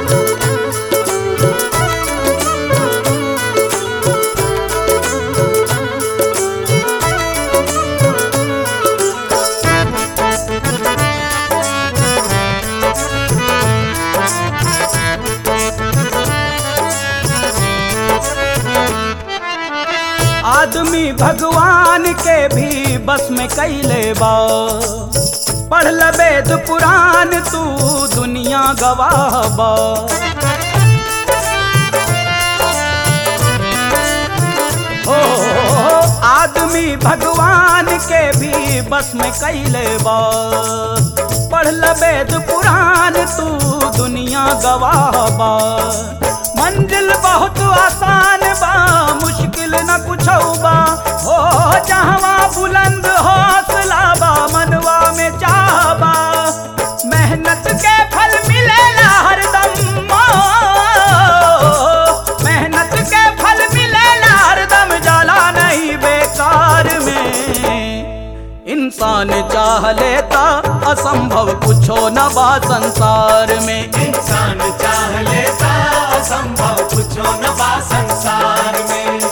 आदमी भगवान के भी बस में कैले बा पढ़ ल वेद पुराण तू दुनिया गवाह बा हो आदमी भगवान के भी बस में कैले बा पढ़ ल वेद पुराण तू दुनिया गवाह बा मंजिल बहुत आसान बा मुश्किल न कुछ बा हो जहवा बुलंद हौसला बा मनवा में चाहबा मेहनत के फल मिलेला हरदम मेहनत के फल मिलेला हरदम जाला नहीं बेकार में इंसान चाह लेता असंभव कुछो न बा संसार में इंसान चाह लेता असंभव कुछो न बा संसार में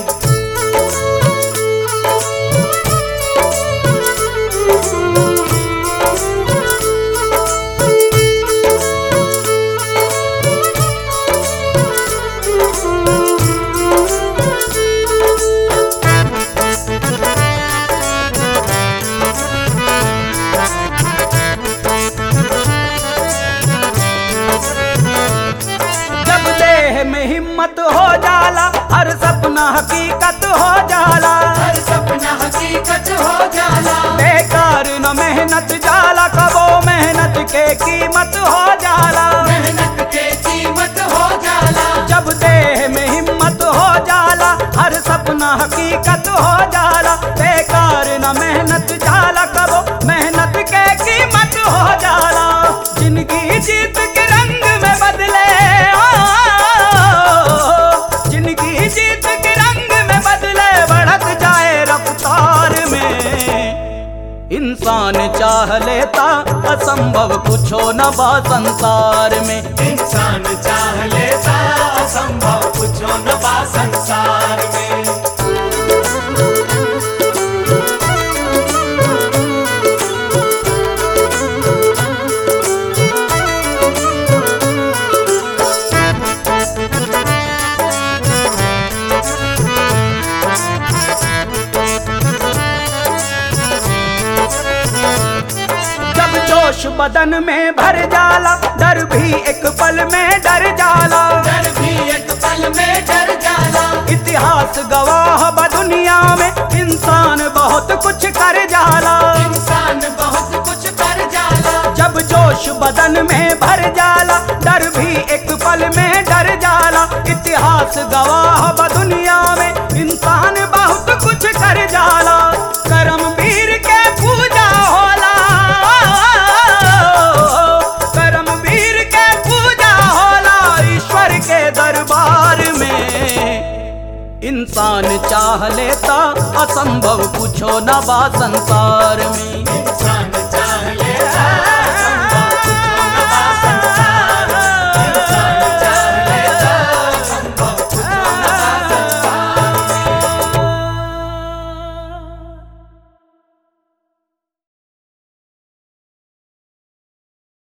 जब देह में हिम्मत हो जाला हर सपना हकीकत हो जाला हर सपना हकीकत हो जाला बेकार न मेहनत जाला कबो मेहनत के कीमत हो जाला मेहनत के कीमत हो जाला जब देह में हिम्मत हो जाला हर सपना हकीकत हो जाला बेकार न मेहनत जाला कबो मेहनत के कीमत हो जाला जिंदगी जीत के रंग में बदले ओ, जिंदगी जीत के रंग में बदले बढ़त जाए रफ्तार में इंसान चाह लेता असंभव कुछो न बा संसार में इंसान चाह लेता असंभव कुछो न बा संसार में जब जोश बदन में भर जाला डर भी एक पल में डर जाला डर भी एक पल में डर जाला इतिहास गवाह ब दुनिया में इंसान बहुत कुछ कर जाला इंसान बहुत कुछ कर जाला जब जोश बदन में भर जाला डर भी एक पल में डर जाला इतिहास गवाह ब दुनिया में इंसान बहुत कुछ कर जाला करम वीर के पूजा होला करम वीर के पूजा होला ईश्वर के दरबार में इंसान चाह लेता असंभव कुछो न बा संसार में इंसान